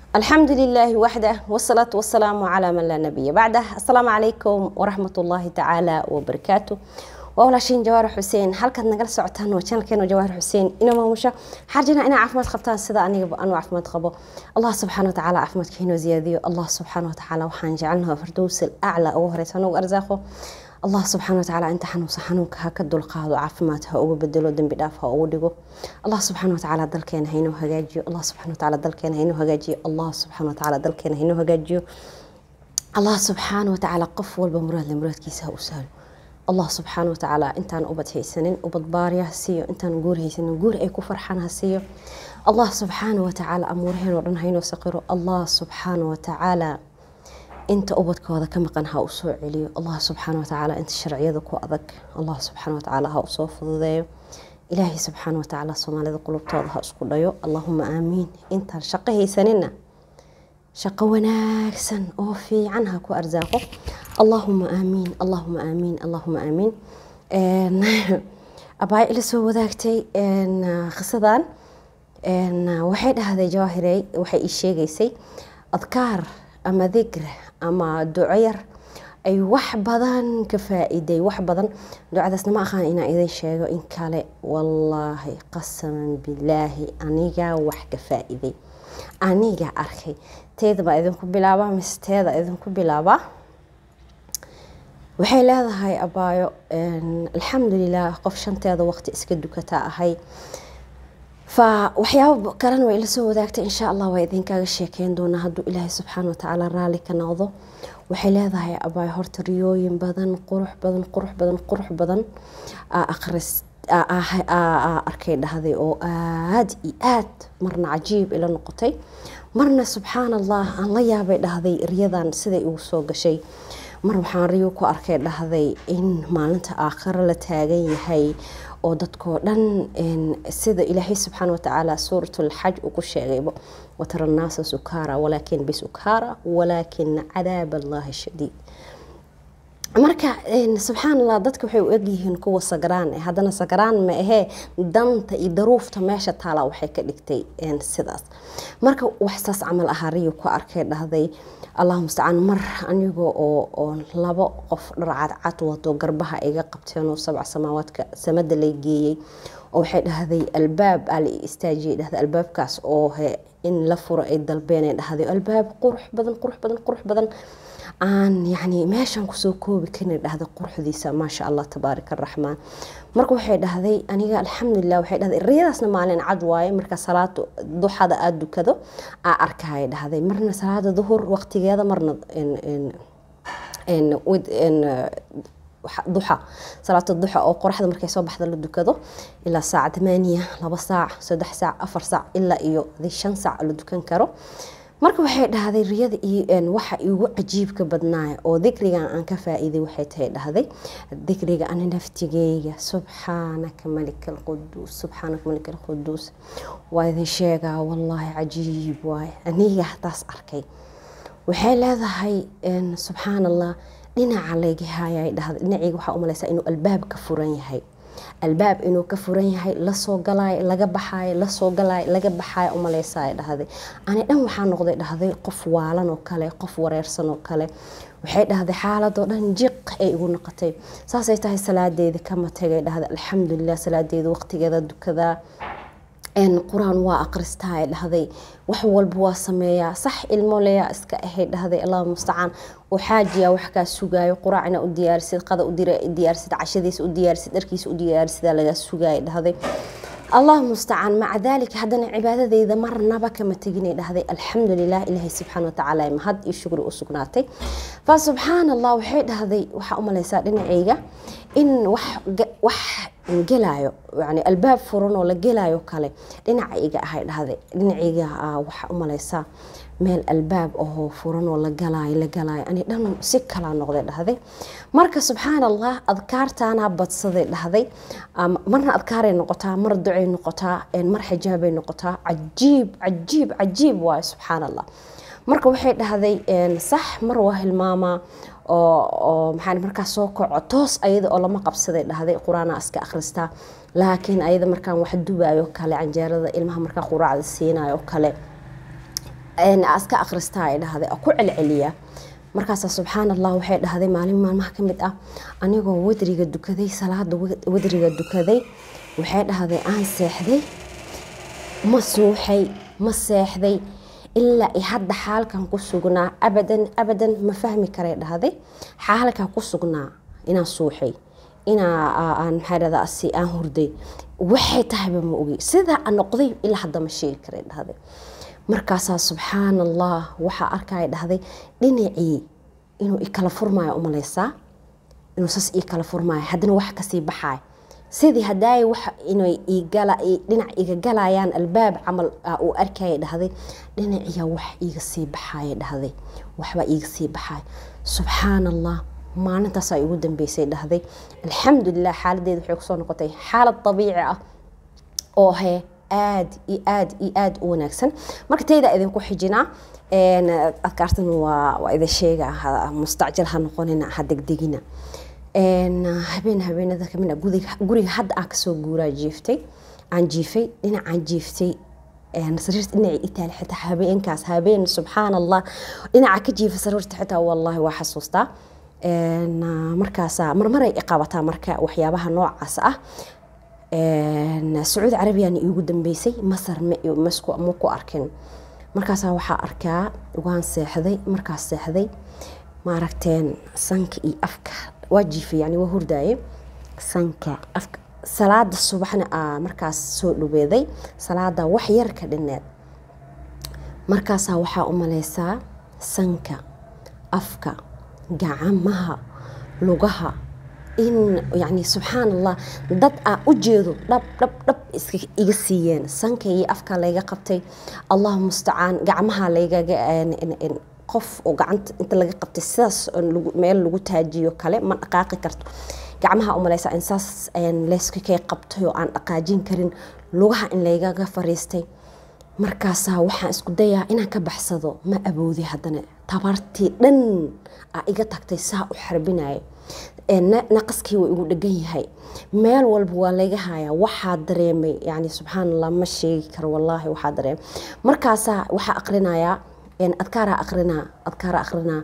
الحمد لله وحده والصلاة والسلام على من لا نبي بعده السلام عليكم ورحمة الله تعالى وبركاته walaashiin jawaar xuseen halkaad nagala socotaan waa janalkeena jawaar xuseen ina maamusha xarjina inaa caafimaad qabtaan sida anigaba anu caafimaad qabo allah subxaana watacaala caafimaadka inoo ziyaadiyo allah subxaana watacaala waxaan jecelnaha fardows aclaa ugu horeysa anugu arsaaqo allah subxaana watacaala inta xanuunsa xanuunka ha ka dulqaado caafimaad ha ugu bedelo dembi dhaaf ha ugu dhigo allah subxaana watacaala dalkeena haynoo hagaajiyo allah subxaana watacaala dalkeena haynoo hagaajiyo allah subxaana watacaala dalkeena haynoo hagaajiyo allah subxaana watacaala qof walba muraadle muraadkiisa ha u sahlo allah subxaana watacaala intaan ubad haysanin ubad baarya ha siiyo intaan guur haysanin guur ay ku farxaan ha siiyo allah subxaana watacaala amuuraheen oo dhan haynoo saqiro allah subxaana watacaala inta ubadkooda ka maqan ha u soo celiyo allah subxaana watacaala inta sharciyada ku adag allah subxaana watacaala ha usoo fududeeyo ilaahay subxaana watacaala soomaalida qulubtooda ha isku dhayo allahuma aamiin intaan shaqo haysanina shaqo wanaagsan oo fiican ha ku arsaaqo allahuma aamiin allahuma aamiin allahuma aamiin abaa ila soo wadaagtay qisadan waxay dhahday jawaahirey waxay ii sheegaysay adkaar ama dikr ama duco yar ay wax badan ka faa-iiday wax badan ducadaasna ma aqaan inaan idin sheego in kale wallaahi qasaman bilaahi anigaa wax ka faa-iiday aniga arkay teeda baa idinku bilaabaa mise teeda idinku bilaabaa waxay leedahay abaayo alxamdulilah qof shanteeda waqti iska dukataa ahay fa waxyaaba kalena way ila soo wadaagtay insha allah waa idinkaaga sheekeyn doonaa hadduu ilaahay subxaana watacaala raalli ka noqdo waxay leedahay abaayo horta riyooyin badan qurux badan qurux badan qurux badan aqris arkay dhahday oo aada iyo aad marna cajiib ila noqotay marna subxaan allah aan la yaabay dhahday riyadan siday ugu soo gashay mar waxaan riyo ku arkay dhahday in maalinta aakhiro la taagan yahay oo dadkoo dhan sida ilaahay subxaana watacaala suuratulxaj uu ku sheegayba watara naasa sukaara walaakin bisukaara walaakina cadaab allahi shadiid marka subxaan allah dadka waxay u egyihiin kuwa sagraan eh haddana sagraan ma ahee danta iyo daruufta meesha taala waxay ka dhigtay sidaas marka waxsaas camal ahaa riyo ku arkay dhahday allah mustacaan mar aniga oo labo qof dhar cadcad wato garbaha iga qabteen oo sabca samaawaadka samada lay geeyey oo waxay dhahday albaab aa la istaajiyay dhahday albaabkaas oo in la furo ay dalbeen dhahday albaab qurux badan qurux badan qurux badan aan yani meeshaan kusoo koobi karin dhahday quruxdiisa maasha allah tabaarika araxmaan marka waxay dhahday aniga alxamdulilah waxay dhahday riyadaasna maalin cad waaye marka salaada duxada aada dukado aa arkaya dhahday marna salaada duhur waqtigeeda marna duxa salaata duxa oo qoraxda markay soo baxda la dukado ilaa saaca tamaaniya laba saac saddex saac afar saac ilaa iyo shan saac la dukan karo marka waxay dhahday riyada waxa igu cajiibka badnaaya oo dikrigan aan ka faa-iiday waxay tahay dhahday dikriga ani naftigeyga subxaanaka malik alquduus subxaanaka malik alquduus waa idin sheegaa wallaahi cajiib waaye aniga hataas arkay waxay leedahay subxaan allah dhinaca layga haayay dhahday dhinacayga waxaa umalaysaa inuu albaab ka furan yahay albaab inuu ka furan yahay lasoo galaayo laga baxaayo lasoo galaayo laga baxaayo umaleysaay dhahday ani dhan waxaa noqday dhahday qof waalan oo kale qof wareersan oo kale waxay dhahday xaaladoo dhan jiq ay igu noqotay saasay tahay salaadeeda kama tegay dhahday alxamdulilah salaadeeda waqtigeeda dukadaa qur-aan waa aqristaa ay dhahday wax walba waa sameeyaa sax ilmoleyaa iska ahayd dhahday allah mustacaan oo xaajiya wax kaa sugaayo quraacna u diyaarisid qada u diyaarisid cashadiisa u diyaarisid dharkiisa u diyaarisidaa lagaa sugaaya dhahday allah mustacaan maca daalika haddana cibaadadeyda marnaba kama teginay dhahday alxamdulilah ilaahay subxaana watacaala mahad iyo shukri u sugnaatay fa subxaan allah waxay dhahday waxaa umaleysaa dhinacayga in wax gelaayo yani albaab furan oo la gelaayo kale dhinaca iga ahay dhahday dhinacayga waxaa umaleysaa meel albaab ahoo furan oo la galaayo la galaayo ani dhan si kalaa noqday dhahday marka subxaan allah adkaartaanaa badsaday dhahday marna adkaaray noqotaa mar ducay noqotaa mar xijaabay noqotaa cajiib cajiib cajiib waayo subxaan allah marka waxay dhahday sax mar waa hilmaamaa oo maxaa markaa soo kaco toos ayada oo lama qabsaday dhahday qur-aana iska akhristaa laakiin ayada markaan wax dubayo kale canjeerada ilmaha markaa quraacda siinayo kale aska akhristaa ay dhahday ku celceliya markaasaa subxaan allah waxay dhahday maalin maalmaha ka mid ah anigoo wadriga dukaday salaada wadriga dukaday waxay dhahday aan seexday ma suuxay ma seexday ilaa i hadda xaalkan ku sugnaa abadan abadan ma fahmi karay dhahday xaalkan ku sugnaa inaan suuxay inaan maxaa dhahdaa si aan hurday waxay tahayba ma ogi sidaa aan noqday ilaa hadda ma sheegi karay dhahday markaasaa subxaan allah waxaa arkaya dhahday dhinacii inuu ikala furmaayo umaleysaa inuu saas ii kala furmaayo haddana wax kasii baxaay sidii hadaay wax inay dhinac iga galayaan albaab camal uu arkaya dhahday dhinaciya wax iiga sii baxaaya dhahday waxbaa iiga sii baxaay subxaan allah maalintaasaa igu dambeysay dhahday alxamdulilah xaaladeeda waxay kusoo noqotay xaalad dabiici ah oo he aad iyo aad iyo aad u wanaagsan marka tayda idinku xijinaa adkaartan waa idin sheega mustacjal ha noqonina ha degdegina habeen habeenada kamid guriga hadda aan kasoo guuraa jiiftay aan jiifay dhinacaan jiiftay sariirta dhinaci itaali xitaa habeenkaas habeen subxaan allah dhinaca ka jiifa sariirta xitaa wallahi waa xasuustaa markaasa marmaray iqabataa marka waxyaabaha noocaas ah sacuudi carabiyana iigu dambeysay masar ma ku arkin markaasaa waxaa arkaa waan seexday markaas seexday maaragteen sanka iyo afka waa jiifay yani waa hurdaaye sanka afka salaada subaxna aa markaas soo dhaweeday salaada wax yar ka dhineed markaasaa waxaa u maleysaa sanka afka gacamaha lugaha in yani subxaan allah dad aa u jeedo dhab dhab dhab iga siiyeen sanka iyo afka layga qabtay allahu mustacaan gacmaha laygaga qof oo gacanta inta laga qabtay sidaas meel lagu taajiyo kale ma dhaqaaqi karto gacmaha umaleysa in saas leyska kay qabtay oo aan dhaqaajin karin lugaha in laygaga fariistay markaasaa waxaan isku dayaa inaan ka baxsado ma aboodi haddana tabartii dhan aa iga tagtay saa u xarbinaya naqaskii waa igu dhegan yahay meel walba waa laga hayaa waxaa dareemay yani subxaan allah ma sheegi karo wallaahi waxaa dareemay markaasaa waxaa aqrinayaa adkaara aqrinaa adkaara aqrinaa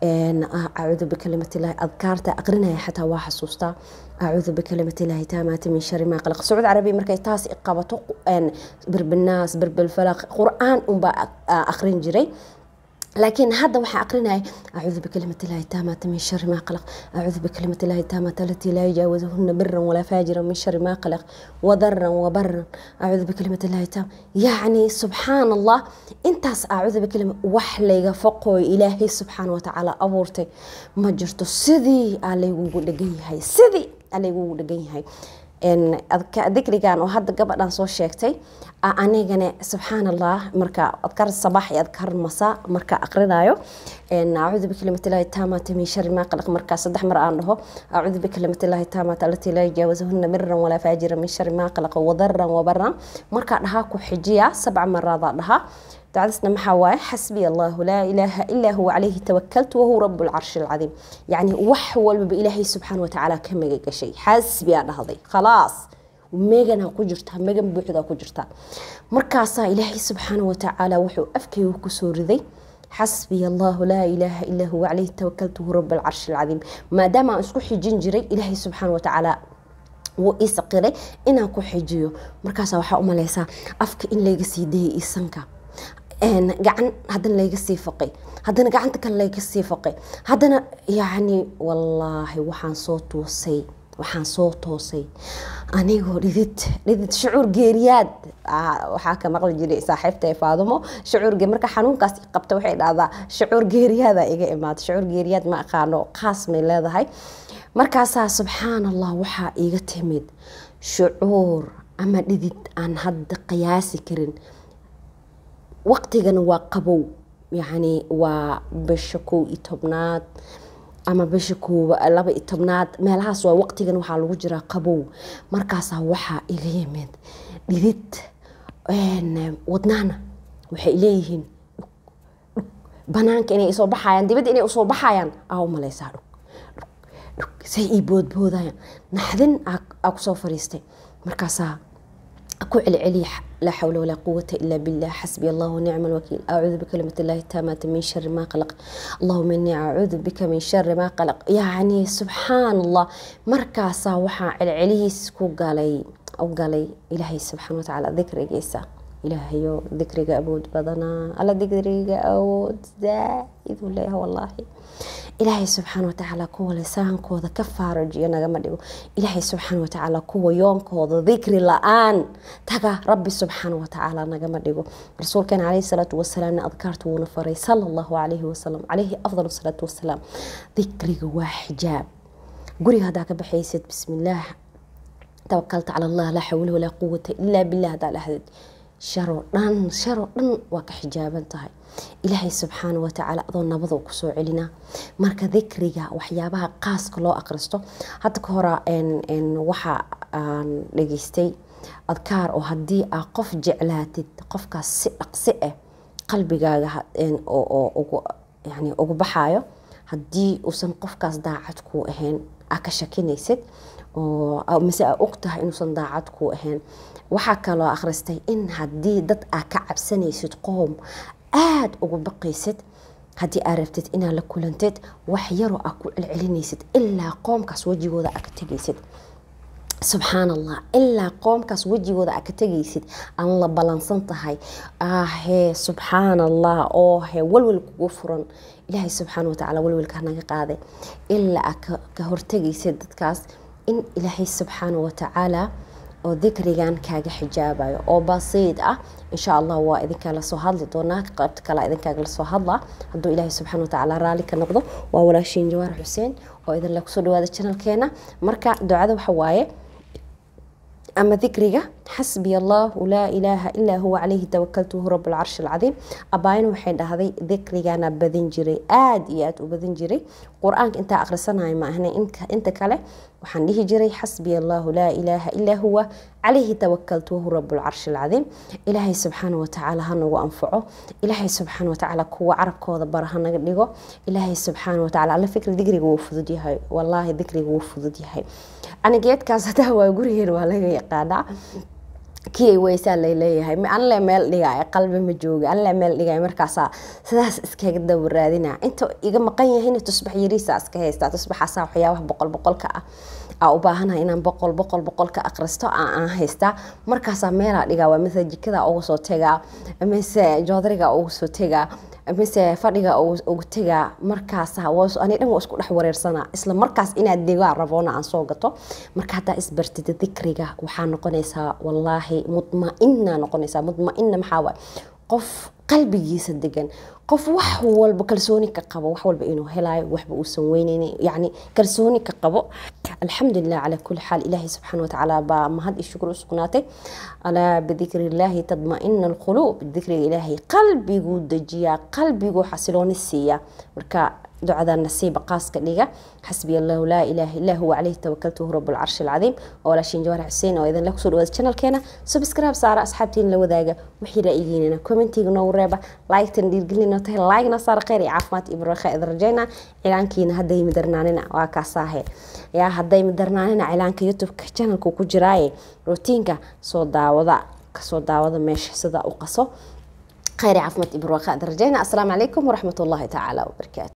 acuudu bikalimat illahi adkaarta aqrinaya xataa waa xasuustaa acuudu bikalimat illahi taamaati min shari maa qalaq sacuud carabi markay taas qabato birbinaas birbilfalaq qur-aan unbaa aqrin jiray لكن هذا وحا أقرنا أعوذ بكلمة الله التامة من شر ما قلق أعوذ بكلمة الله التامة التي لا يجاوزهن برا ولا فاجرا من شر ما قلق وضرا وبرا أعوذ بكلمة الله التامة يعني سبحان الله انت أعوذ بكلمة وحلي فقو إلهي سبحانه وتعالى أبورتي ما جرتو سيدي علي وقول هاي سيدي علي وقول هاي dikrigan oo hadda gabadhan soo sheegtay anigana subxaan allah marka adkar sabax iyo adkar masa marka aqrinayo acuudu bikalimat illahi taamata min shari maa qalaq markaa saddex mar aan dhaho acuudu bikalimat illahi taamata alatii laa yajaawazahuna miran walaa faajira min shari maa qalaq wadaran wabaran markaa dhahaa ku xijiya sabca maraadaa dhahaa دعسنا محاواي حسبي الله لا إله إلا هو عليه توكلت وهو رب العرش العظيم يعني وحول بإلهي سبحانه وتعالى كم شيء حسبي أنا هذي خلاص وميغنا كجرتا ميغن بوحدا كجرتا مركاسا إلهي سبحانه وتعالى وحو أفكي وكسور ذي حسبي الله لا إله إلا هو عليه توكلت وهو رب العرش العظيم ما دام أسكحي جنجري إلهي سبحانه وتعالى wuu ii saqiray inaan ku xijiyo markaasa waxaa u maleysaa afka in layga sii dayay isanka gacan haddana layga sii faqay haddana gacanta kale layga sii faqay haddana yacni wallaahi waxaan soo toosay waxaan soo toosay anigoo dhidid dhidid shucuur geeriyaad waxaa ka maqli jiray saaxiibta ee faadumo shucuur marka xanuunkaas qabta waxay dhahdaa shucuur geeriyaada iga imaada shucuur geeriyaad ma aqaano qaas may leedahay markaasaa subxaan allah waxaa iiga timid shucuur ama dhidid aan hadda qiyaasi karin waqtigana waa qabow yacni waa bisha kow iyo tobnaad ama bisha koowa laba iyo tobnaad meelahaas waa waqtigan waxaa lagu jiraa qabow markaasaa waxaa iga yimid dhidid wadnaana waxay leeyihiin banaanka inay soo baxayaan dibadda inay usoo baxayaan aa u maleysaa dhug dhug dhug say ii boodboodayaan naxdin aa kusoo fariistay markaasaa ku celceliya laa xawla walaa quwata ila billah xasbi allah wanicma alwakiil acuudu bikalimati illahi taamaati min shari maa qalaq allahuma inii acuudu bika min shari maa qalaq yacni subxaan allah markaasaa waxaa celcelihiis ku galay u galay ilaahay subxaana watacaala dikrigiisa ilaahayo dikriga awood badanaa alla dikriga awood zaaiduu leeyahay wallaahi ilaahay subxaana watacaala kuwa lisaankooda ka faarajiyo nagama dhigo ilaahay subxaana watacaala kuwa yoonkooda dikri la-aan taga rabbi subxaana watacaala nagama dhigo rasuulkeena caleyhi salaatu wasalaamna adkaarta wuuna faray sala allahu calayhi wasalam caleyhi afdal salaatu wasalaam dikriga waa xijaab guriga haddaa ka baxaysid bismillaah tawakalta cala allah laa xawla walaa quwata ilaa billah haddaa dhahdid sharoo dhan sharoo dhan waa ka xijaaban tahay ilaahay subxaana watacaala adoo nabadoo kusoo celinaa marka dikriga waxyaabaha qaaska loo aqristo hadda ka hora waxa aan dhageystay adkaar oo haddii aa qof jeclaatid qofkaas si dhaqsi ah qalbigaaga yani ugu baxaayo haddii uusan qofkaas daacad kuu ahayn aa ka shakinaysid mise aa og tahay inuusan daacad kuu ahayn waxaa kaloo akhristay in haddii dad aa ka cabsanaysid qoom aada ugu baqaysid haddii aa rabtid inaad la kulantid wax yaroo aa ku celcelinaysid ilaa qoomkaas wejigooda aa ka tegaysid subxaan allah ilaa qoomkaas wejigooda aa ka tegaysid aan la balansan tahay ahee subxaan allah oo he walwal kugu furan ilaahay subxaana watacaala walwalka naga qaaday ilaa aa ka hortegaysid dadkaas in ilaahay subxaana watacaala oo dikrigan kaaga xijaabayo oo basiid ah insha allah waa idinkaa lasoo hadli doonaa qaybta kale idinkaaga lasoo hadlaa hadduu ilaahay subxana watacaala raalli ka noqdo waa walaashiin jawaar xuseen oo idinla kusoo dhawaada janalkeena marka ducada waxa waaye ama dikriga xasbiya allahu laa ilaaha ilaa huwa calayhi tawakaltu huwa rabu lcarshi alcadiim abaayana waxay dhahday dikrigana badin jiray aada iyo aada u badin jiray qur-aanka intaa akhrisanayo ma ahna inta kale waxaan dhihi jiray xasbiya allahu laa ilaaha ilaa huwa calayhi tawakaltu wahu rabu lcarshi alcadiim ilaahay subxaana watacaala ha nagu anfaco ilaahay subxaana watacaala kuwa carabkooda bara ha naga dhigo ilaahay subxaana watacaala alla fikri dikriga wuu fudud yahay wallaahi dikriga wuu fudud yahay anigeedkaas hadaa waa gurigeen waa laga yaqaanaa kii weysaa laleeyahay anle meel dhigay qalbi ma jooga anle meel dhigay markaasaa sidaas iskaga dabaraadina inta iga maqan yahayna tusbax yariisa iska haystaa tusbaxaasa waxyaabaha boqol boqolka ah aa u baahanahay inaan boqol boqol boqol ka aqristo aan haystaa markaasaa meelaa dhigaa waa mise jikada uga soo tegaa mise joodariga uga soo tegaa mise fadhiga uga tegaa markaas ani dhan waa isku dhex wareersanaa isla markaas inaad degaa raboona aan soo gato marka haddaa isbartida dikriga waxaa noqonaysaa wallaahi mudma-ina noqonaysaa mudma-ina maxaa waay qof qalbigiisa degan qof wax walba kalsooni ka qabo wax walba inuu helaayo waxba uusan weyneyn yani kalsooni ka qabo alxamdulilah calaa kuli xaal ilaahay subxaana watacaala baa mahad iyo shukur u sugnaatay alaa bidikri illaahi tadma-ina alquluub dikriga ilaahay qalbiguu dejiyaa qalbiguu xasilooni siiya marka ducada nasiiba qaaska dhiga xasbiya allahu laa ilaaha illaa huwa calayhi tawakaltuhu rabu lcarshi alcadiim oo walaashiin jawaar xuseen oo idinla kusoo dhawaada channelkeena subscribe saara asxaabtiin la wadaaga wixii ra'yigiinina commentiga noogu reeba like-tan dhiirgelinoo tahay like-na saara kheyr iyo caafimaad iyo barwaaqo idin rajayna cilaankiina hadday midarnaanina waa kaasaahe yaa hadday midarnaanina cilaanka youtube-ka channelku ku jiraaye rootiinka soo daawada kasoo daawada meesha sida u qaso kheyr iyo caafimaad iyo barwaaqo idin rajayna asalaamu calaykum waraxmat ullahi tacaala wabarakaatu